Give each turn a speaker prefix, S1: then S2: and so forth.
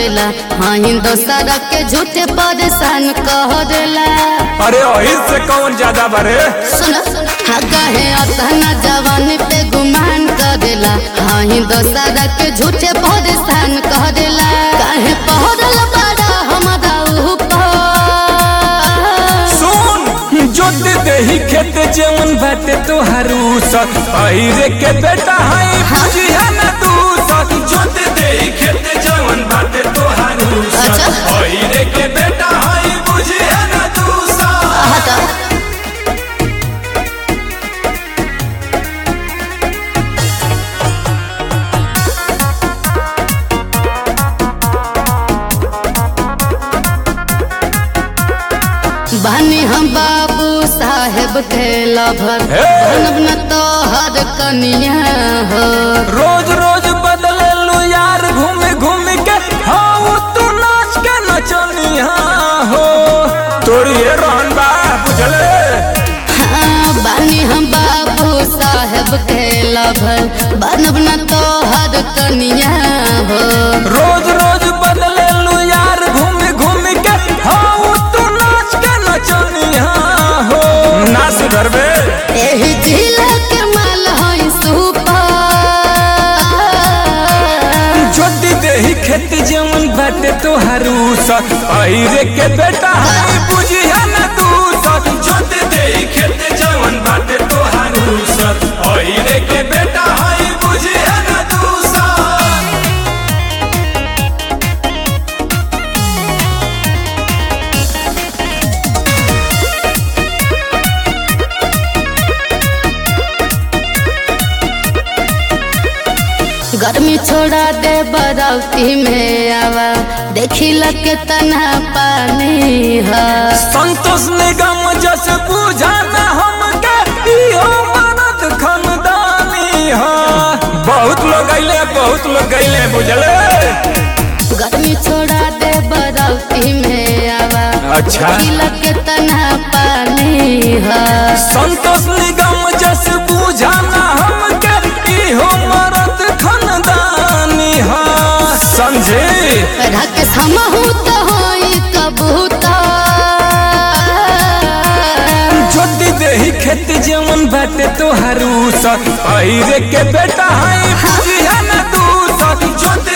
S1: देला हाँ दोसरा के झूठे परेशान कह देला
S2: अरे वही से कौन ज्यादा बरे
S1: सुन हाँ कहे अतना जवानी पे गुमान कर देला हाँ दोसरा के झूठे परेशान कह देला काहे पहरल बड़ा हमारा ऊपर
S2: सुन जोत देही खेत जेवन बाटे तोहारू सत अहिरे के बेटा है बुझिया ना तू सत जोत देही खेत जेवन बाटे तोहारू सत
S1: अच्छा।
S2: अहिरे के बेटा है बुझिया ना तू सत
S1: हटा बानी हम बाबू साहेब के लभर
S2: हे!
S1: बनब न तो हर कनिया हो
S2: रोज रोज बदले लो यार घूम घूम के हाँ तू नाच के नचनिया हो तोरी ये रहन बा बुझले
S1: हाँ, बानी हम बाबू साहेब के लभर बनब न तो हर कनिया हो
S2: रोज रोज बदले लो यार घूम घूम के हाँ तू नाच के नचनिया हो ना सुधरबे
S1: एही जिला के माल है सुपर
S2: जोती देही खेत जवन बाटे तोहारू सत अहिरे के बेटा है बुझिया ना तू सत जोती देही खेत जवन बाटे तोहारू सत अहिरे के बेटा है बुझिया ना तू सत
S1: गर्मी छोड़ा दे बरौती में आवा देखी लगे तना पानी है
S2: संतोष निगम जस बुझाना हमके इहो मरद खानदानी हा बहुत लोग अइले बहुत लोग गइले बुझले
S1: गर्मी छोड़ा दे बरौती में आवा
S2: अच्छा।
S1: देखी लगे तना पानी है
S2: संतोष निगम जस बुझाना हमके इहो मरद खानदानी हा समझे
S1: रख समहू तो होई कबूतर
S2: जोती देही खेत जवन बाटे तोहारू सत अहिरे के बेटा है बुझिया ना तू सत जोती